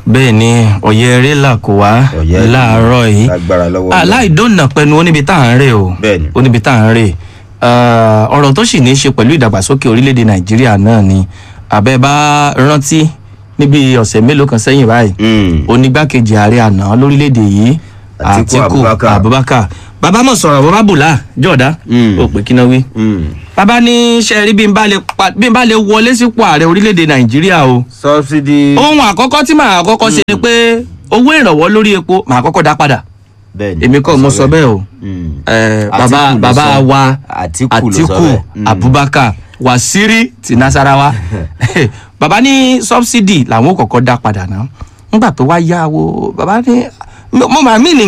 bẹ́ẹ̀ ni ọ̀yẹ́ eré là kó wá Ọ̀yẹ́ láàárọ̀ yìí lágbára lọ́wọ́ aláìdóònà pẹ̀lú oníbi tá à ń rè o Bẹ́ẹ̀ ni. oníbi tá à ń rè Ah, ọ̀rọ̀ tó sì ní í ṣe pẹ̀lú ìdàgbàsókè orílẹ̀-èdè nàìjíríà náà ni àbẹ́ bá rántí níbi ọ̀sẹ̀ mélòó kan sẹ́yìn báyìí Mm. onígbákejì ààrẹ àná lórílẹ̀‐èdè yìí Àtíkù Abubakar. abubakar bàbá mọ̀ sọ̀rọ̀ bàbá bùlá jọ̀dá Mm. ó pè kí náà wí. Mm. bàbá ní sẹ́ẹ̀rí bí n bá lè pa- bí n bá lè wọlé sípò ààrẹ orílẹ̀‐èdè nàìjíríà o subsidy. ohun àkọ́kọ́ tí màá kọ́kọ́ ṣe ni pé owó ìrànwọ́ lórí epo màá kọ́kọ́ dá padà bẹ́ẹ̀ ni èmi kọ́ mo sọ bẹ́ẹ̀ o Mm. Eh, Àtíkù bàbá ló bàbá sọ. wa Àtíkù ló sọ àtìkù bẹ́ẹ̀. Mm. abubakar wasiri ti nasarawa bàbá ní subsidy làwọn ò kọ́kọ́ dá padà náà nígbà tó wá yá wo bàbá ní mo máa mí ní